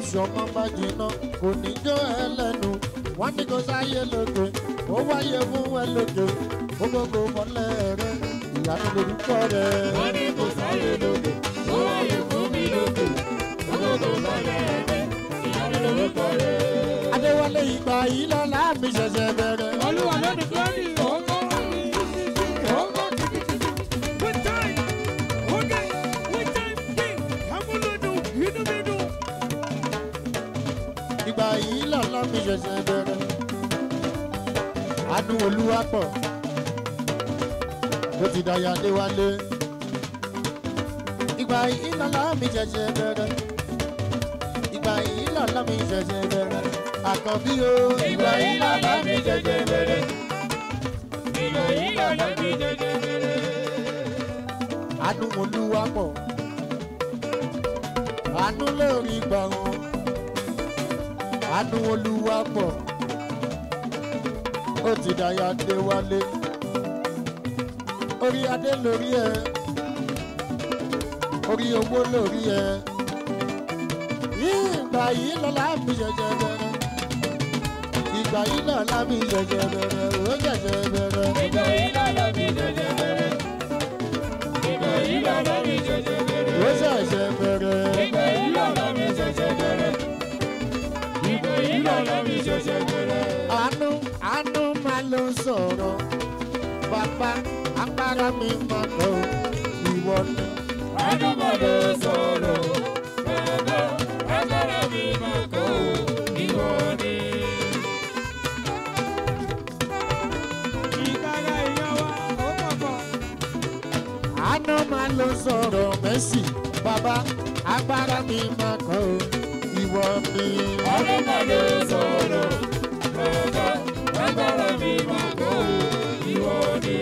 tí ọmọ bá jiná kò ní jó ẹlẹ́nu wọ́n ní kó sáyé lókè ó wáyé fún ẹ lókè ó gbogbo mọ́lẹ̀ rẹ ìyanu lórúkọ rẹ. wọ́n ní kò sáyé lókè ó wáyé fún mi lókè gbogbo lọ́lẹ̀ rẹ̀ ìyanu lórúkọ rẹ̀. adéwálé ìgbà yìí lọ́la mi ṣẹ̀ṣẹ̀ bẹ̀rẹ̀. olúwa lónìí glory ọkọ mi ọkọ kìkìkìkì one time oge one time dé amúlòdù inú mi dùn. ìgbà yìí lọ́la mi ṣẹ̀ṣẹ̀ bẹ̀rẹ̀. àánú olúwa pọ̀ ó ti dàyà adéwálé. ìgbà yìí lọ́la mi ṣẹ̀ṣẹ̀ bẹ̀rẹ̀. ìgbà yìí lọ́la mi ṣẹ̀ṣẹ̀ bẹ̀rẹ̀. àkànbí o. ìgbà yìí lọ́la mi jẹjẹ bẹ̀rẹ̀. ìgbà yìí lọ́la mi jẹjẹ bẹ̀rẹ̀. àánú olúwa pọ̀ àánú lórí gbà wọn àánú olúwa pọ̀ ó ti dàyà dé wálé orí adé lórí ẹ orí owó lórí ẹ ìgbà yìí lọ́la mi ṣẹ̀ṣẹ̀ bẹ̀rẹ̀ ìgbà yìí lọ́la mi ṣẹ̀ṣẹ̀ bẹ̀rẹ̀ ó ṣẹ̀ṣẹ̀ bẹ̀rẹ̀ ìgbà yìí lọ́la mi jẹjẹ bẹ̀rẹ̀. ìgbà yìí lọ́la mi jẹjẹ bẹ̀rẹ̀. ó ṣẹ̀ṣẹ̀ bẹ̀rẹ̀. ìgbà yìí lọ́la mi ṣẹ̀ṣẹ̀ bẹ̀rẹ̀. ìgbà yìí lọ́la mi ṣẹ̀ṣẹ̀ bẹ̀rẹ̀. àánú àánú máa ló sọ̀rọ̀ bàbá agbára mi máa kọ́ ìwọ ni. Adúmọ̀dé sọ̀rọ̀ bàbá agbára mi máa kọ́ ìwọ ni. ìkàrà èèyàn wa ó pọ̀pọ̀. àánú máa ló sọ̀rọ̀ mẹ́sì bàbá agbára mi máa kọ́ ìwọ ni. Adúmọ̀dé sọ̀rọ̀ bàbá agbára mi máa kọ́ ìwọ ni.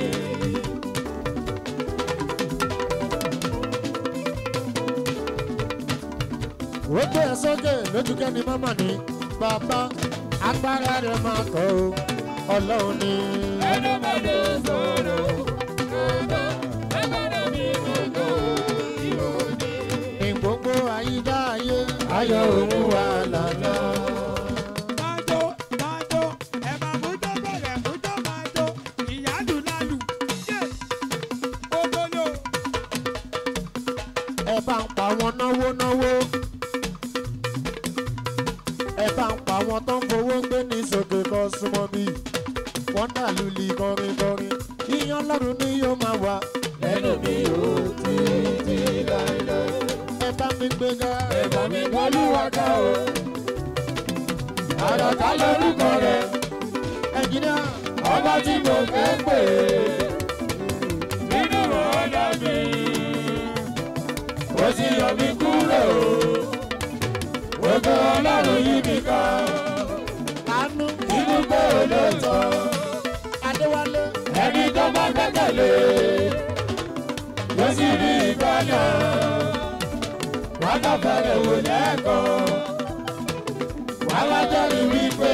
ó gbé ẹ sókè lójú kẹ́ni mọ́mọ́ ni bàbá agbára rẹ̀ máa kọ́ ọlọ́run ni. Adúmọ̀dé sọ̀rọ̀ bàbá agbára mi máa kọ́ ìwọ ni. ní gbogbo àyíká ayé ayọ̀ òun wà lálá. máa jó máa jó ẹ máa mú tó bẹ̀rẹ̀ mú tó máa jó ìyáàdùn lálù yé òdòdó ẹ bá ń pa wọn náwó náwó ẹ bá ń pa wọn tó ń fowó gbé ní sókè kan súnmọ́ bí wọ́n dà lùlì kọrin kọrin yíyan lọ́rùn ni yóò máa wà Lẹ́nu mi ò títí láéláé. ẹ bá mi gbéga Ẹ̀bà mi gbọ́lúwa ká o. Àràká lórúkọ rẹ̀, ẹ̀jìnà ọba tí mo fẹ́ pè é. Nínú ọ̀dà mi, ó ti yọ mí kúrò. Gbogbo ọlọ́run yí mi ká. àánú Inú pé olóòótọ́, adéwálé ẹni tó bá gbẹ́kẹ̀lé. Yóò sì rí ìgbàlà. Wọ́n bá fẹ́rẹ̀ wò lẹ́ẹ̀kan. Wọ́n wá jẹ́rìí wípé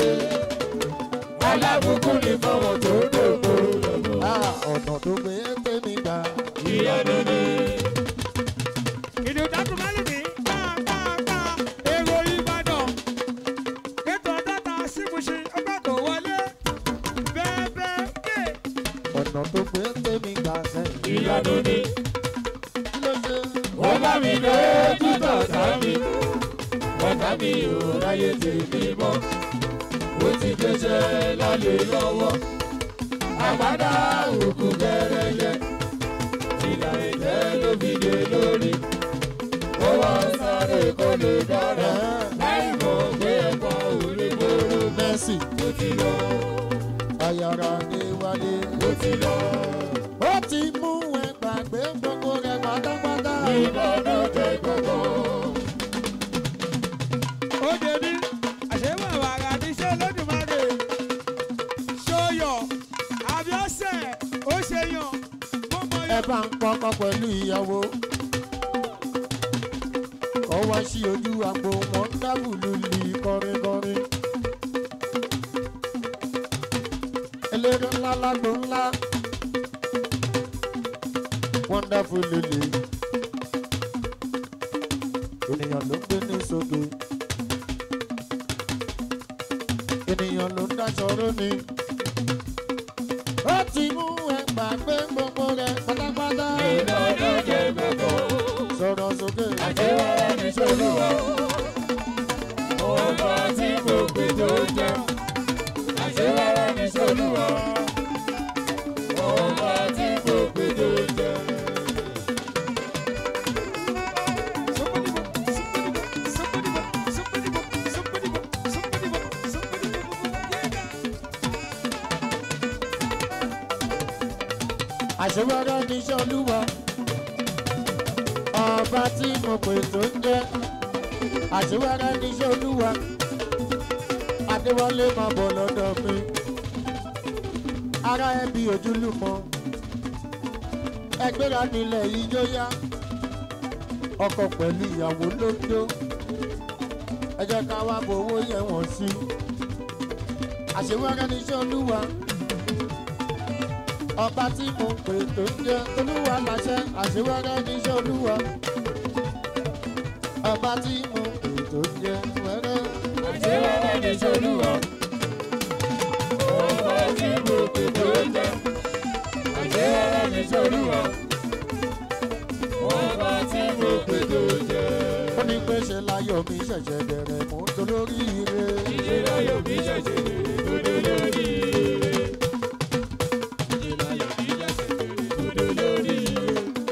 alábùkún ní fọwọ́ tó dògbò. ah, ọ̀nà tó gbé tèmi gbà Ìyanu ni. ìdìbò dákúmálì ní pàápàá èrò ìbàdàn ètò ọ̀dọ́ta símùsì ọgbà kò wọlé bẹ́ẹ̀ bẹ́ẹ̀ dé. ọ̀nà tó gbé tèmi gbà sẹ́yìn Ìyanu ni. kí ló ṣe Ó bá mi lójú tọ̀tà mi. Ọ̀tá mi ò ráyè tèmi mọ́. Ó ti gbéṣẹ́ lálẹ́ lọ́wọ́. Àgbàdá òkú gẹ́rẹ́yẹ. Ìlà ìjẹ́ ló fi dé lórí. Ó wá sáré kó lè dára. Láì mọ̀ pé ẹ̀kọ́ ò lè gbòòrò. mẹ́sì Ó ti lọ, ayára ní wálé ó ti lọ. ó ti mú ẹ gbàgbé gbogbo rẹ pátápátá Ìbọ̀dọ̀ tẹ gbogbo. ó dèbí àṣewọ̀ wàrà níṣẹ́ lódùmarè ṣóyọ̀ àbíọ́sẹ̀ ó ṣe yàn mo mọ ẹ yàn. bá ń pọkọ pẹ̀lú ìyàwó kọ́ wá sí ojú àgbo wọn ń dábùlù lì kọrinkọrin eléré ńlá lágbo ńlá wonderful lily ènìyàn ló ń gbé ní sókè ènìyàn ló ń dáṣọ róni. ó ti mú ẹ gbàgbé gbogbo rẹ pátápátá. iná lóde gbogbo. sọ̀rọ̀ sókè. àṣewọ́rẹ́ ní sọ́lúwọ́. ọba tí mo pè tó jẹ́. àṣewọ́rẹ́ ní sọ́lúwọ́. ọba tí mo pè tó jẹ́. àṣewọ́rẹ́ ní sọ́lúwọ́. ọba tí mo pè tó ń jẹ́. àṣewọ́rẹ́ ní sọ́lúwọ́. adéwọlé máa bọ̀ lọ́dọ̀ mi. ara ẹbí ojúlùmọ̀. ẹgbẹ́ra nílẹ̀ yìí yóò yá. ọkọ pẹ̀lú ìyàwó ló ń jó. ẹ jẹ́ ká wá bowó yẹ wọ́n sí. àṣewọ́rẹ́ ní sọ́lúwọ́ ọba tí mo pè tó ń jẹ olúwa láṣẹ àṣewẹ́rẹ́ níṣẹ́ olúwa ọba tí mo pè tó ń jẹ wẹ́rẹ́. àṣewọ́rẹ́ ní sọ́lúwọ́. ọba tí mo pè tó jẹ́. àṣewọ́rẹ́ ní sọ́lúwọ́. ọba tí mo pè tó jẹ́. ó ní pé ṣe láyọ̀ mi ṣẹ̀ṣẹ̀ bẹ̀rẹ̀ mú dolórí ire. ìṣẹ́lá yóò bí ṣẹ̀ṣẹ̀ lòdò lórí ire. ìṣẹ́lá yóò bí ṣẹ̀ṣẹ̀ lòdò lórí ire.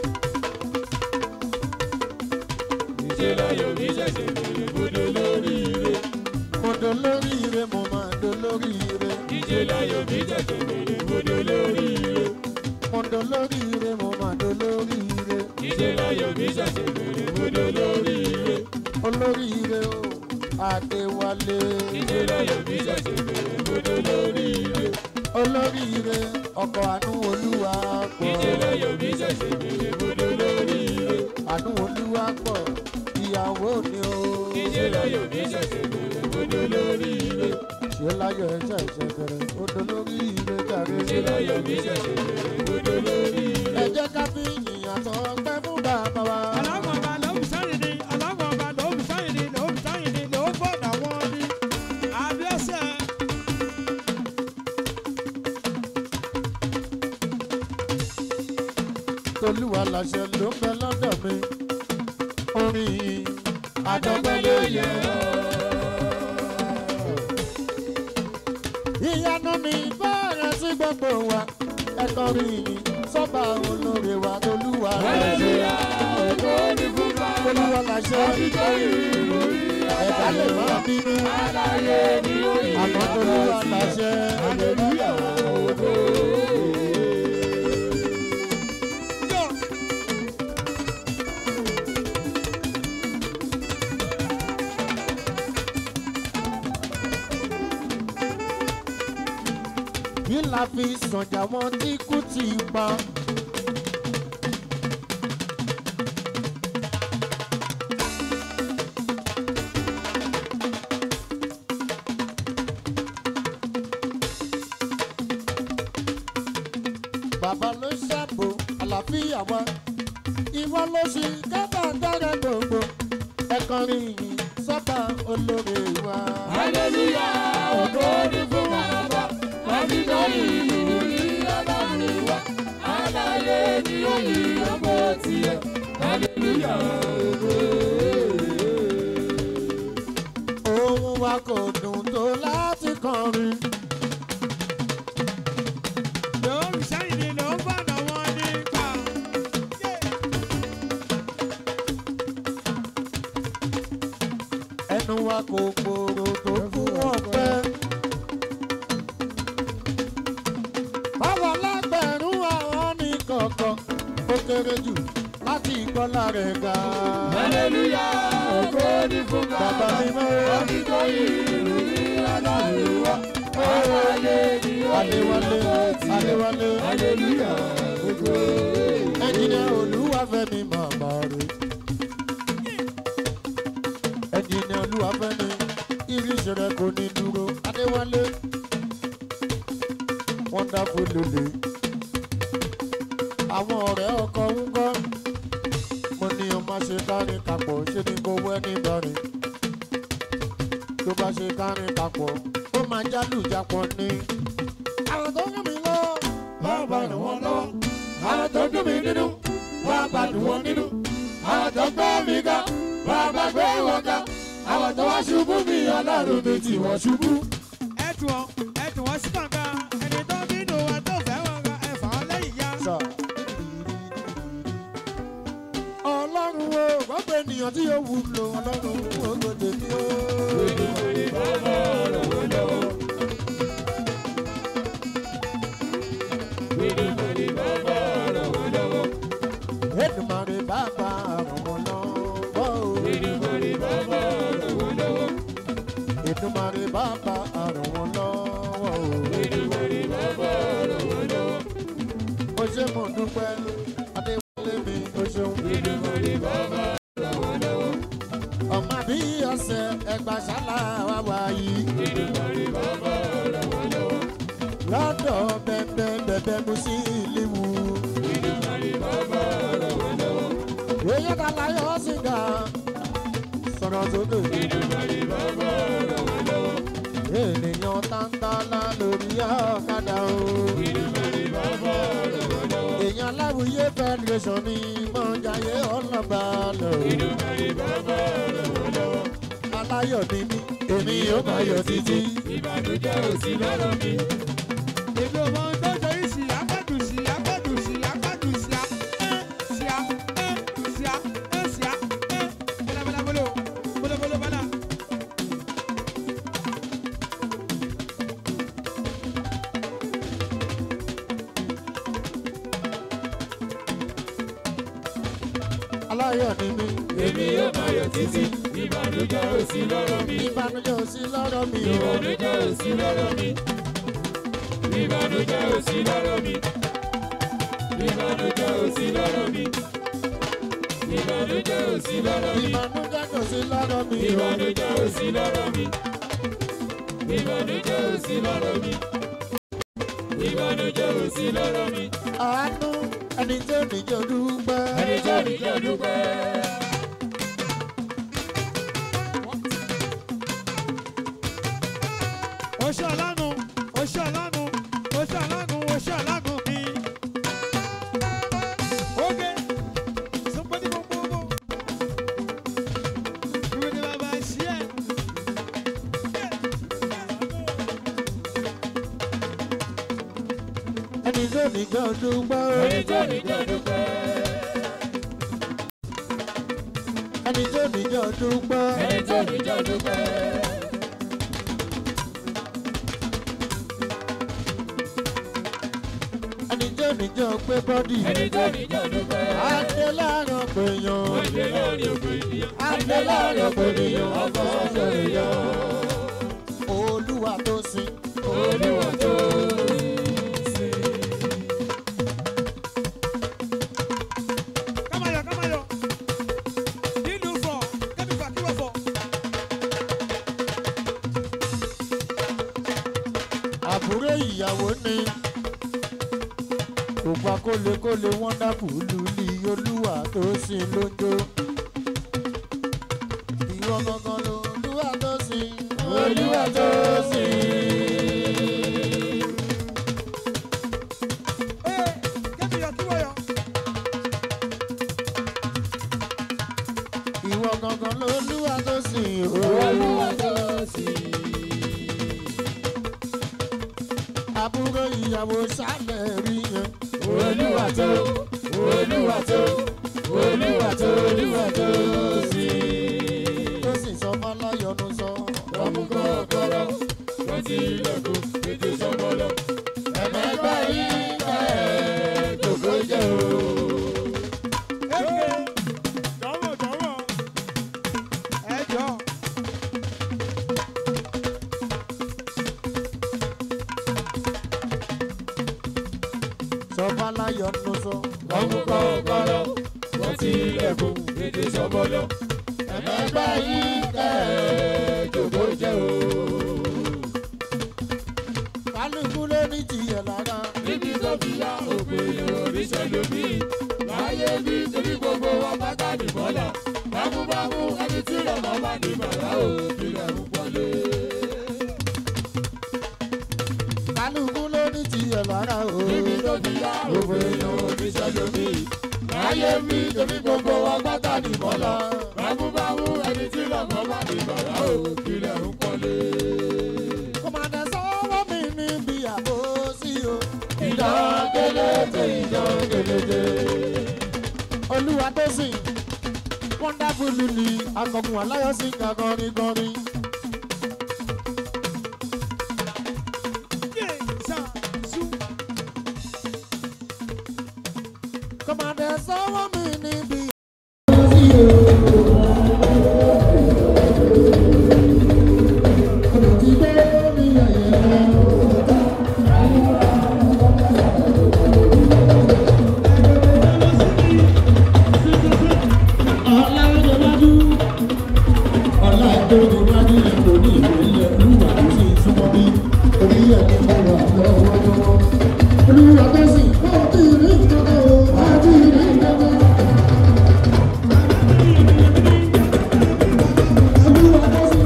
ìṣẹ́lá yóò bí ṣẹ̀ṣẹ̀ lòdò lórí ire. mo dolórí ire mo máa dolórí ire. ìṣẹ́lá yóò bí ṣẹ̀ṣẹ̀ lòdò lórí ire. mo dolórí ire mo máa dolórí ire. ìṣẹ́lá yóò bí ṣẹ̀ṣẹ̀ lòdò lórí ire. olórí ire o adéwálé. ìṣẹ́lá yóò bí ṣẹ̀ṣẹ̀ lòdò lórí ire. olórí ire ọkọ̀ àánú olúwa pọ̀. ìṣẹ́lá yóò bí ṣẹ̀ṣẹ̀ lòdò lórí ire. àánú olúwa pọ̀ ìyàwó ni o. ìṣẹ́lá yóò bí ṣẹ̀ṣẹ̀ lòdò lórí ire. ṣé láyọ̀ ẹ̀ṣẹ̀ ìṣẹ̀bẹ̀rẹ̀ ó dolórí ire jàre. ìṣẹ́lá yóò bí ṣẹ̀ṣẹ̀ lòdò lórí ire. ẹ jẹ́ ká fi ìyìn àtọ̀ ọpẹ́ fún bàbá wa. tolúwa láṣẹ ló ń bẹ lọ́dọ̀ mi. orin àdọ́gbẹ́ ló yẹ. ìyanu ni bẹ́ẹ̀rẹ̀ sí gbogbo wa ẹ̀kọ́ rí yìí sọ́ba olóore wa tolúwa láṣẹ. ògo ni fún bàbá. tolúwa láṣẹ ẹ̀dá lè má bínú aláyé ni ó yẹ. àmọ́ tolúwa láṣẹ. hallelujah ògo. yìí la fi sànjà wọn tí kú ti pa. bàbá ló ṣàbò àlàáfíà wa ìwọ ló ṣe kábàádára gbogbo ẹkọrin yìí sábà olóore wa. hallelujah ògo ni fún bàbá. Àbíkọ́lì ìlú ní ọlọ́run wa. Aláyé ni ó yí ọmọ tiẹ̀. Hallelujah ògo. ohun wa kò dùn tó láti kọrin. ẹnu wa kò gbòòrò tó fún ọpẹ. báwo lágbẹ̀rún àwọn ní kọ̀ọ̀kan ó kéré jù láti ìkọlá rẹ̀ ga. Hallelujah ògo ni fún bàbá bàbá. mi mọ́ Àbíkọ́lì ìlú ní ọlọ́run wa. Aláyé ni ó yí adéwálé ọmọ tiẹ̀. adéwálé Hallelujah ògo. ẹnjìnìá olúwàfẹ́mi màmá rẹ̀. ẹnjìnìá olúwàfẹ́mi irinṣẹ́ rẹ̀ kò ní dúró adéwálé wonderful lele. àwọn ọ̀rẹ́ ọkọ ń kọ́ mo ní o má ṣe kárin kapọ̀ ṣé ni kò wẹ́ ní bẹ̀rẹ̀ tó bá ṣe kárin kapọ̀ ó máa jálù jápọ̀ ni. àwọn tó ń mi lọ bàbá ràn wọ́n lọ́wọ́ àwọn tó dùn mí nínú bàbá dùn wọ́n nínú àwọn tó gbé mi ga bàbá gbé wọn ga àwọn tó wá ṣubú mi ọlọ́run mi tí wọ́n ṣubú. ẹtù wọn ẹtù wọn sí kànga ẹni tó bínú wa tó fẹ́ wọn ga ẹ̀fà wọn lẹ́yìn ya. sọ. ọlọ́run o gbọ́dọ̀ ènìyàn tí yóò wúlò ọlọ́run o gbọ́dọ̀ mi o. bàbá ràn wọ́n lọ́wọ́. Gbèdégbèdé bàbá ràn wọ́n lọ́wọ́. Èdùmàrè bàbá ràn wọ́n lọ́wọ́ o. Gbèdégbèdé bàbá ràn wọ́n lọ́wọ́. Èdùmàrè bàbá ràn wọ́n lọ́wọ́ o. Gbèdégbèdé bàbá ràn wọ́n lọ́wọ́. ó ṣe mo dúpẹ́ adéwálé mi ó ṣeun. Gbèdégbèdé bàbá ràn wọ́n lọ́wọ́. ọmọ bí ọ̀sẹ̀ ẹgbà ṣálá wa wá yìí. Gbèdégbèdé bàbá ràn wọ́n lọ́wọ́. lọ́dọ̀ bẹ́ẹ̀ bẹ́ẹ̀ mú sí ìléwu. Gbèdégbèdé bàbá ràn wọ́n lọ́wọ́. èyí ká láyọ̀ sí ga sọ̀rọ̀ sókè. Gbèdégbèdé bàbá ràn wọ́n lọ́wọ́. ènìyàn tántálá lórí ọ̀kadà o. Gbèdégbèdé bàbá ràn wọ́n lọ́wọ́. èèyàn láwùyé federation ni mọ̀jáyé ọlọ́ba lọ. Gbèdégbèdé bàbá ràn wọ́n lọ́wọ́. aláyọ̀ ni mí èmi yóò máa yọ̀ títí. Ìbànújẹ́ ò sí lọ́rọ̀ mi. èmi ò mọ ohun tó ṣe yìí sí apádùn sí apádùn sí apádùn sí a ẹ sí a ẹ sí a ẹ sí a ẹ bọ́lábọ́lá bọ́lọ́ bọ́lọ́bọ́lọ́ bọ́lá. aláyọ̀ ni mí Èmi yóò máa yọ̀ títí. Ìbànújẹ́ ò sí lọ́rọ̀ mi. ìbànújẹ́ ò sí lọ́rọ̀ mi o. Ìbànújẹ́ ò sí lọ́rọ̀ mi. Ìbànújẹ́ ò sí lọ́rọ̀ mi. Ìbànújẹ́ ò sí lọ́rọ̀ mi. Ìbànújẹ́ ò sí lọ́rọ̀ mi. ìbànújẹ́ kò sí lọ́rọ̀ mi o. Ìbànújẹ́ ò sí lọ́rọ̀ mi. Ìbànújẹ́ ò sí lọ́rọ̀ mi. Ìbànújẹ́ ò sí lọ́rọ̀ mi. àánú ẹni tó níjọ dúpẹ́. Ẹni tó ní jẹ́ dúpẹ́. oṣù ọlánú oṣù ọlánú oṣù ọlánú oṣù ọlánú mi. oge sọpọ́tì gbogbogbò ìwé ni bàbá ṣí ẹ̀. ẹni tó níjọ dúpẹ́. Ẹni tó ní jẹ́ dúpẹ́. ẹni tó níjọ dúpẹ́. Ẹni tó ní jẹ́ dúpẹ́. ẹni tó níjọ gbé bọ́dì. Ẹni tó ní jẹ́ dúpẹ́. adé láàárọ̀ péyàn. Adé láàrin òkè ènìyàn. adé láàárọ̀ péyàn. Ọkọ̀ ọ̀ṣọ́ èèyàn. olúwa tó sin. Olúwa tó sí. kámayọ kámayọ nínú fọ kẹ́mi fà kí wọ́n fọ. àbúrò ìyàwó ni. kò gba kólekóle wọ́ndáfùlù ní olúwa tó sin lójó. ìwọ gangan ló olúwa tó sin. Olúwa tó sí. ee kẹ́mi yọ kí wọ́n yọ. ìwọ gangan ló olúwa tó sin. Olúwa tó sí. àbúrò ìyàwó sálẹ̀ rí yẹn. Olúwa tó. Olúwa tó. Olúwa tó. Olúwa tó sí. tó sì sọ fọláyọnu sọ. Ọmú kọ́kọ́rọ́. Wọ́n ti ilẹ̀kùn ètò ìṣọ́mọlọ. Ẹ̀mẹ́gbẹ́ yìí ká ẹ̀ jòkó jẹ́ o. eke dánwò dánwò ẹ jọ. sọ fọláyọnu sọ. Ọmú kọ́kọ́rọ́. Wọ́n ti ilẹ̀kùn ètò ìṣọ́mọlọ. Ẹ̀mẹ́gbẹ́ yìí ká ẹ̀ jòkó jẹ́ o. kálukú ló ní tiẹ̀ lára. níbi tó fi yá òpin oríṣẹ́ lómi láyé bí torí gbogbo wa pátá nìbọ́lá bámúbámú ẹni tí lọ́mọ bá ní bàbá ò kílẹ̀ ń pọ́lé. tó fi yá òwe èèyàn oníṣẹ́ lómi. láyé mi torí gbogbo wa pátá nìkan lọ. bámúbámú ẹni tí lọ́mọ bá ní bàrà ò kílẹ̀ ń pọ́nlé. kọ́mọdé sọ́wọ́ mi níbi àbòsí o. ìdán kélété ìdán kélété. olúwa tó sìn wonderful lily akọkùn aláyọsí kakọrin kọrin. kọ́mọdé sọ́wọ́ mi níbi. Olúwa tó sìn, ó ti rí ìjọba o, á ti rí ìjọba. Olúwa tó sìn.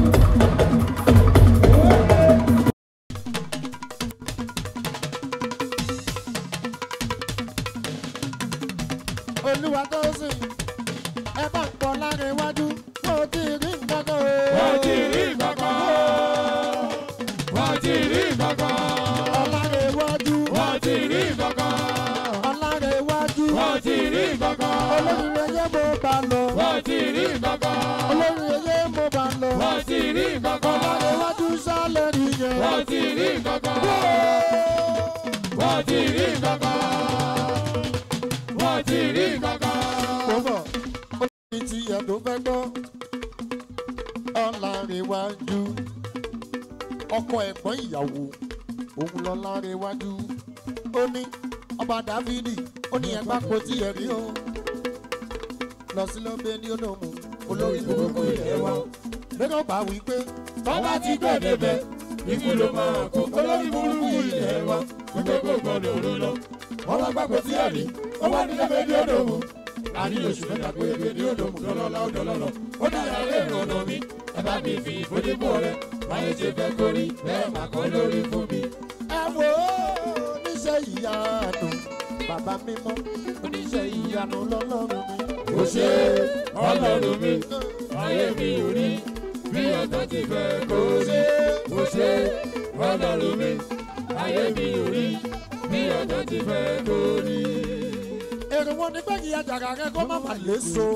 olúwa tó sìn ẹ bá ń pọ̀ lára iwájú ó ti rí nǹkan kan o. wọ́n ti rí kankan. wọ́n ti rí kankan. ọ̀lára iwájú wọ́n ti rí kankan. ọ̀lára iwájú wọ́n ti rí kankan. olórin ẹyẹ mo bá lọ wọ́n ti rí kankan. olórin ẹyẹ mo bá lọ wọ́n ti rí kankan. ọ̀lára iwájú sálẹ̀ nìyẹn. wọ́n ti rí kankan. wọ́n ti rí kankan. wọ́n ti rí kankan. mo bọ̀ ó ní ti ẹ̀dùn fẹ́ gbọ́ ọ̀lára iwájú ọkọ ẹ̀gbọ́n ìyàwó òun lọ lára iwájú ó ní ọba dáfídì ó ní ẹgbà kò tí ẹ rí o lọ sí ló gbé ní olóhùn olórí burúkú ilé wa lẹ́nu bá wí pé tọ́ba ti gbẹ̀dẹ̀ bẹ̀ ikú ló máa kó olórí burúkú ilẹ̀ wa wípé kò gbọdọ̀ ló lọ. wọ́n wá gbàgbọ́ sí ẹ̀rí wọ́n wá nílé bẹ́ẹ̀ ní òdòmù. láàrin oṣù mẹ́ta pé ebè ní òdòmù lọ́lọ́lá ó dọ́lọ́lọ́. ó ní ìyàrá èrò ọ̀nà mi ẹ bá mi fi ìfojúbọ̀ rẹ báyé ṣe fẹ́ kórí bẹ́ẹ̀ mà kọ́ lórí fún mi. ẹ wò ó oníṣẹ́ ìyanu bàbá mímọ́ oníṣẹ́ ìyanu lọ́lọ́run mi. ó ṣe ọlọ́run mi ayé mi ò rí bí ọ̀tá ti fẹ́ kó rí. ó ṣe ọlọ́run mi ayé mi ò rí bí ọ̀tá ti fẹ́ kó rí. èrò wọn ni pé kí àjàrà rẹ kó má má lè so.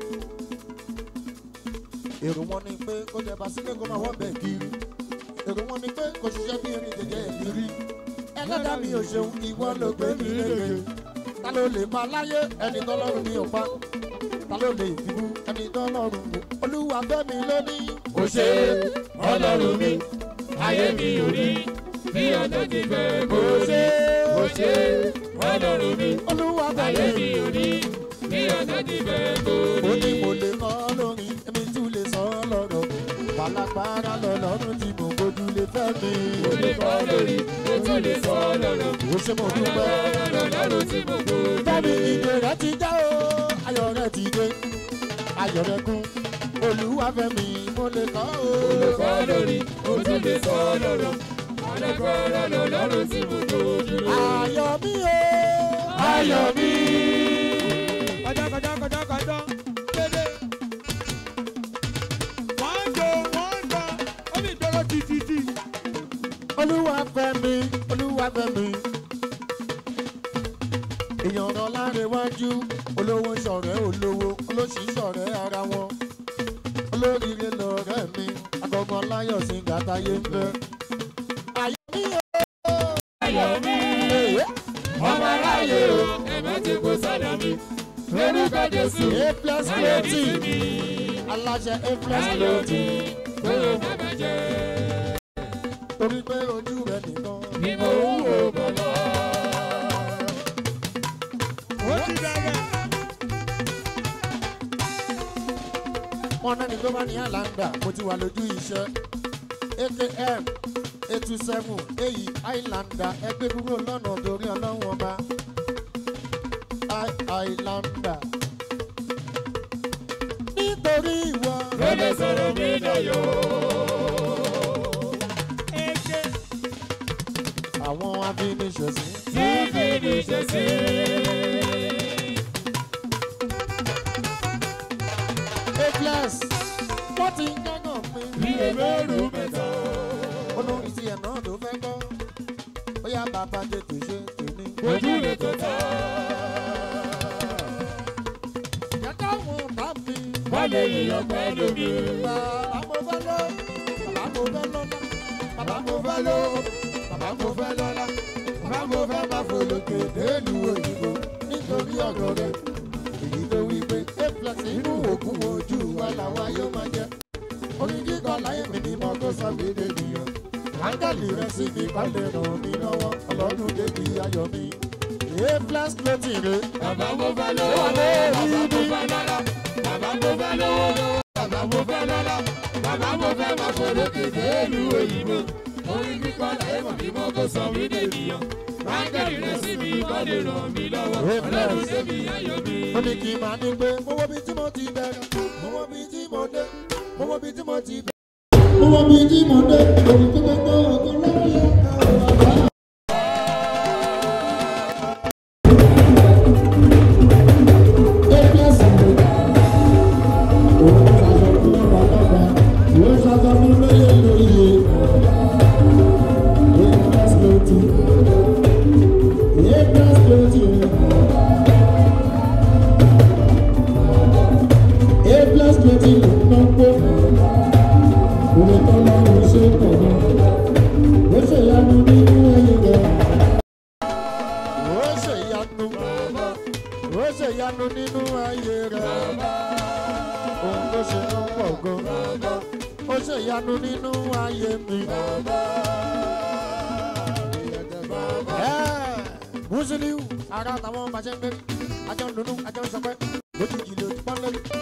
èrò wọn ni pé kó jẹ basílẹ̀ kó má wọ́n bẹ̀ kiri. èrò wọn ni pé kó ṣiṣẹ́ bí erin jẹjẹ ẹ̀mí rí. ẹlẹ́dà mi ò ṣeun ìwọ ló gbé mi léke. ta ló lè pa láyé ẹni tọ́lọ́run mi ò pa. ta ló lè fibú ẹni tọ́lọ́run wò. olúwa fẹ́ mi lónìí. ó ṣe ọlọ́run mi ayé mi ò rí bí ọ̀tá ti fẹ́ kó rí. ó ṣe ọlọ́run mi olúwa fẹ́ ayé mi. mi ò rí bí ọ̀tá ti fẹ́ kó ó rí. ní mo lè kọ́ lórin èmi tún lè sọ ọ́ lọ́rọ̀. pàlápàrà lọ́lọ́run tí mo gbójú lè fẹ́ mi. mo lè kọ́ lórí mo tún lè sọ lọ́rọ̀. ó ṣe mo dúpẹ́. lọ́rọ̀ tí mo kó Fẹ́mi ìdè rẹ̀ ti já o, ayọ̀ rẹ̀ ti dé, ayọ̀ rẹ̀ kún, olúwa fẹ́mi mo lè kọ́ o. mo lè kọ́ lórí mo tún lè sọ lọ́rọ̀. mo lè kọ́ lọ́rọ̀ tí mo kó dúró. Ayọ̀ mi o, ayọ̀ mi. kọjá kọjá kọjá kọjá dédé. wọ́n jọ wọ́n jọ ó ní ìdọ́rọ̀ títí. olúwa fẹ́mi, olúwa fẹ́mi. Èèyàn rán lárẹ̀wájú, olówó ṣọ̀rẹ́ olówó, olóṣì ṣọ̀rẹ́ ara wọn. Olóríire lọ̀rẹ́ mi, agọ̀gàn láyọ̀ sí gàtáyé ń fẹ́. Ayọ̀ mi o, ayọ̀ mi. èyí. ọmọ aráyé o ẹ̀mẹ́ ti kó sọ́dọ̀ mi lórúkọ jésù A plus ayọ̀ mi creative. ti mi aláṣẹ a plus ayọ̀ creative. mi kó o má bàjẹ́ torí pé ojú rẹ nìkan. ni mo ń wò bọ̀ lọ. ó ti bẹ̀rẹ̀. wọn náà ní tó bá ní àlàndà mo ti wà lójú iṣẹ́ akm eight two seven èyí àìlàndà ẹgbẹ́ kúrò lọ́nà torí ọlọ́run ọba àìlàndà nítorí ìwọ. ló lè sọ̀rọ̀ mi dayọ̀. Eke àwọn afiniṣẹ̀sìn tí fi ní ṣe bí ebéèrú mẹ́ta. olórin tí ẹ̀ náà ló fẹ́ gbọ́ ó yá bàbá tètè ṣe tèmi. ojú lè tó ta. jẹ́ká wọn bá mi. wọ́n lè yíyan pẹ̀lú mi. bàbá mo fẹ́ lọ bàbá mo fẹ́ lọ́lá bàbá mo fẹ́ lọ bàbá mo fẹ́ lọ́lá bàbá mo fẹ́ máa folókè délù òyìnbó nítorí ọ̀dọ̀ rẹ̀ èyí tó wí pé a plus inú òkun ojú wa làwa yóò máa jẹ orin kíkọ láyé mi ni mo kó sọ mí dé nìyẹn áńgẹ́lì rẹ̀ sí mi kọ́ lè ràn mí lọ́wọ́ ọlọ́run débi ayọ̀ mi a plus clothing rẹ̀ bàbá mo fẹ́ lówó lówó bàbá mo fẹ́ lọ́lá. bàbá mo fẹ́ lówó lówó bàbá mo fẹ́ lọ́lá. bàbá mo fẹ́ máa folókè délù òyìnbó. orin kíkọ́ láyé mọ̀ bí mo kó sọ mí dènìyàn. ráńgẹ́lì rẹ̀ sí mi kọ́ lè ràn mí lọ́wọ́. ọlọ́run débi ayọ̀ mi. ó ní kí n máa ní pé mo wo bí tí mo ti bẹ̀rẹ̀ mo wo bí tí mo dé mo wo bí tí mo ti bẹ̀rẹ̀. mo wo bí tí mo dé òun tó gbogbo ọkọ lórí ọkọ bàbá. Ó ṣe ìyanu, ó ṣe ìyanu nínú ayé rẹ̀. Ohun tó ṣe ń pọ̀ gan. Ó ṣe ìyanu nínú ayé mi. Ẹ́, Musiliu, ara táwọn bá ṣe ń gbé. Ajọ́ ń dunnú, ajọ́ ń sọpẹ́. Lójijì ló ti pọ́n lórí.